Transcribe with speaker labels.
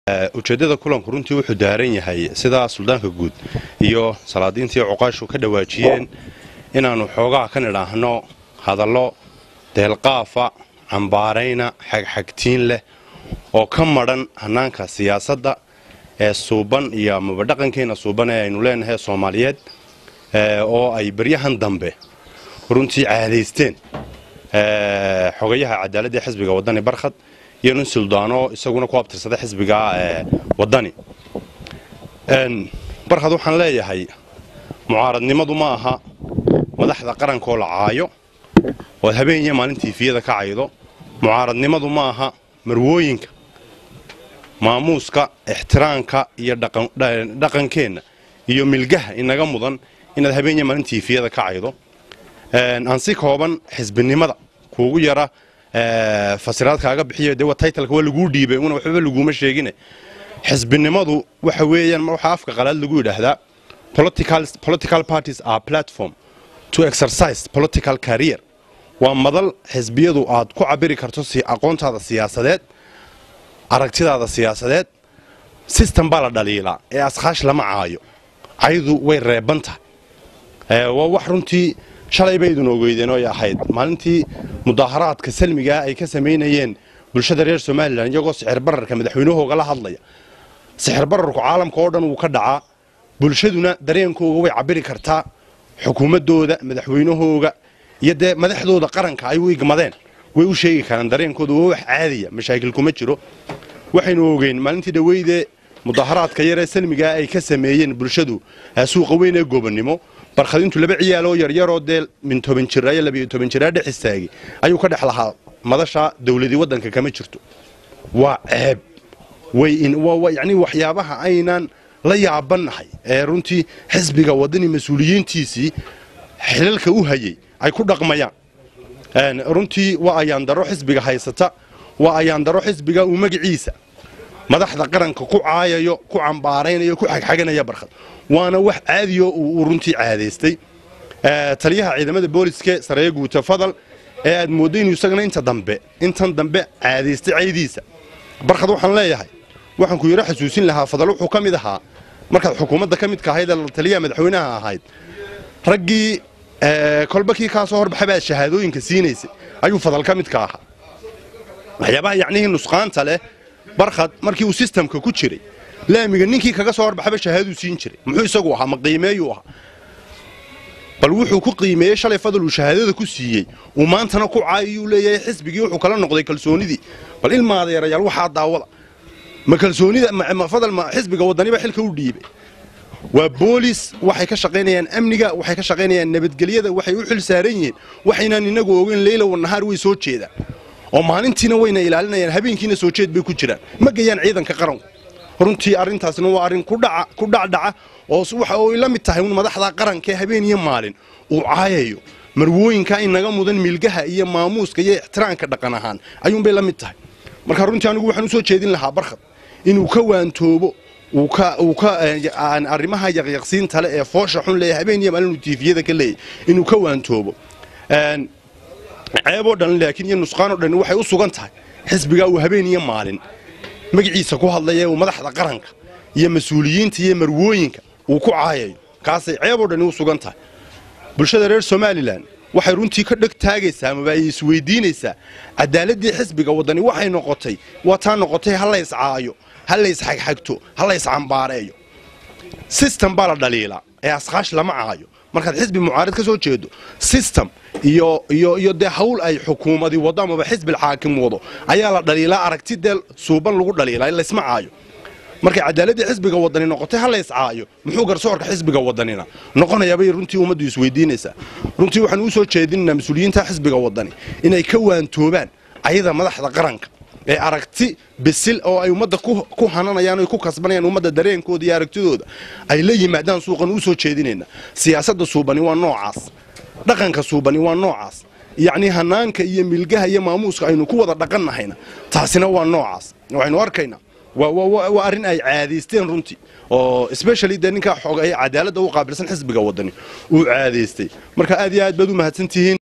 Speaker 1: ujeeddada kulanku runtii wuxuu daaran yahay sidaa suldaanka guud iyo salaadiintii cuqaashu ka dhawaajiyeen inaannu xoogaha ka nidhaahno hadallo deelqaafa cambaarayna xagxagtiin leh oo ka madhan hannaanka siyaasadda ee suuban iyo amaba dhaqankeenna suuban ee aynu leenahay soomaaliyeed oo ay baryahan dambe runtii caadaysteen xogayaha cadaaladda ee xisbiga waddani barkhad iyo nin suldaano isaguna ku abtirsada xisbiga waddani barkhad waxaan leeyahay mucaaradnimadu ma aha madaxda qarankaoo la caayo ood habeen iyo maalin tiifiyada ka caydo mucaaradnimadu ma aha marwooyinka maamuuska ixtiraamka iyo dhaqankeenna iyo milgaha inaga mudan inaad habeen iyo maalin tiifiyada ka caydo aan si kooban xisbinimada kuugu yara fasiraad kaaga bixiyo dee taytalka waa laguu dhiibay una waxbaba laguuma sheegine xisbinimadu waxa weeyaan waxaa afka qalaad lagu yidhaahdaa political parties are platform to exercise political career waa madal xisbiyadu aad ku cabiri karto aqoontaada siyaasadeed aragtidaada siyaasadeed system baa la dhaliilaa ee askaash lama caayo caydu way reeban tahay waa wax runtii shalay baydun ogeydeen oy ahayd maalintii mudaaharaadka salmigaa ay ka samaynayeen bulshada reer somalilan iyagoo sixir bararka madaxweynahooga la hadlaya sixir bararku caalamka oo dhan wuu ka dhacaa bulshaduna dareenkooga way cabiri kartaa xukuumadooda madaxweynahooga iyo dee madaxdooda qaranka ay u igmadeen way u sheegi karaan dareenkooda waa wax caadiya mashaakil kuma jiro waxaynu ogeyn maalintii dhaweydee mudaaharaadka yaree salmigaa ay ka sameeyeen bulshadu suuqa weyn ee goobannimo barkhadintu laba ciyaaloo yaryaroo dee min toban jira iyo labiyo toban jiraa dhex istaagay ayuu ka dhex lahaa madasha dawladii waddanka kama jirto waa ceeb yani waxyaabaha aynaan la yaabannahay ee runtii xisbiga waddani mas-uuliyiintiisii xilalka u hayay ay ku dhaqmayaan runtii waa ayaandaro xisbiga haysata waa ayaandaro xisbiga uu magaciisa madaxda qaranka ku caayayo ku cambaaraynayo ku xagxaganaya barkhad waana wax caadiyo uu runtii caadaystay taliyaha ciidamada booliske sareeya guuta fadal ee aad mooddo inuu isagana inta dambe intan dambe caadaystay caydiisa barkhad waxaan leeyahay waxaan ku yaro xasuusin lahaa fadal wuxuu ka mid ahaa markaad xukuumadda ka midka ahayd ee taliyaha madaxweynaha ahayd raggii kolba kii kaa soo horbaxay baad shahaadooyinka siinaysay ayuu fadal ka midka ahaa waxyaabaha yacnihii nusqaanta leh barkhad markii uu sistamka ku jiray laamiga ninkii kaga soo horbaxaba shahaaduu siin jiray muxuu isagu ahaa ma qiimeeyuu ahaa bal wuxuu ku qiimeeyey shalay fadal uu shahaadada ku siiyey uu maantana ku caayiyuu leeyahay xisbigii wuxuu kala noqday kalsoonidii bal ilmaadeerayaal waxaa daawada ma kalsoonida fadal ma xisbiga waddaniba xilka u dhiibay waa boolis waxay ka shaqaynayaan amniga waxay ka shaqaynayaan nabadgelyada waxay u xil saaran yihiin waxaynaan inagu ogeyn leyla wanahaar way soo jeedaan oo maalintiina wayna ilaalinayaan habeenkiina soo jeed bay ku jiraan ma gayaan ciidanka qaranku runtii arrintaasna waa arrin ku dhacdhaca oo waxa ay la mid tahay un madaxda qarankaee habeen iyo maalin uu caayayo marwooyinka inaga mudan milgaha iyo maamuuska iyo ixtiraamka dhaqan ahaan ayuunbay la mid tahay marka runtii anigu waxaan usoo jeedin lahaa barkhad inuu ka waantoobo arrimaha yaqyaqsiinta le ee foosha xun leeya habeen iyo maalin uu tiifiyada ka leeyay inuu ka waantoobo ceeboo dhan laakiin iyo nusqaanoo dhan waxay u sugan tahay xisbigaa uu habeen iyo maalin magaciisa ku hadlaya uu madaxda qaranka iyo mas-uuliyiinta iyo marwooyinka uu ku caayayo kaasay ceeboo dhani u sugan tahay bulshada reer somalilan waxay runtii ka dheg taagaysaa amaba ay isweydiinaysaa cadaaladii xisbiga waddani waxay noqotay waa taa noqotay ha lays caayo ha lays xagxagto ha lays cambaareeyo sistem baa la dhaliilaa ee askaash lama caayo markaad xisbi mucaarid ka soo jeedo system iyo iyo iyo dee hawl ay xukuumadi wado amaba xisbil xaakim wado ayaa la dhaliilaa aragti dee suuban lagu dhaliilaa laysma caayo markay cadaaladii xisbiga wadani noqotay ha lays caayo muxuu garsoorka xisbiga wadanina noqonayaabay runtii ummaddu isweydiinaysaa runtii waxaan uu soo jeedinaynaa mas-uuliyiinta xisbiga wadani inay ka waantoobaan ayada madaxda qaranka ee aragti bisil oo ay ummadda ku hananayaan o ku kasbanayaan ummadda dareenkooda iyo aragtidooda ay la yimaadaan suuqan uu soo jeedinayna siyaasadda suubani waa noocaas dhaqanka suubani waa noocaas yacnii hanaanka iyo milgaha iyo maamuuska aynu ku wada dhaqannahayna taasina waa noocaas waxaynu arkaynaa waa arrin ay caadaysteen runtii oo especially dee ninkaa xoog ay cadaaladda u qaabilsan xisbiga wadani uu caadaystay marka aad iyo aad baad u mahadsantihiin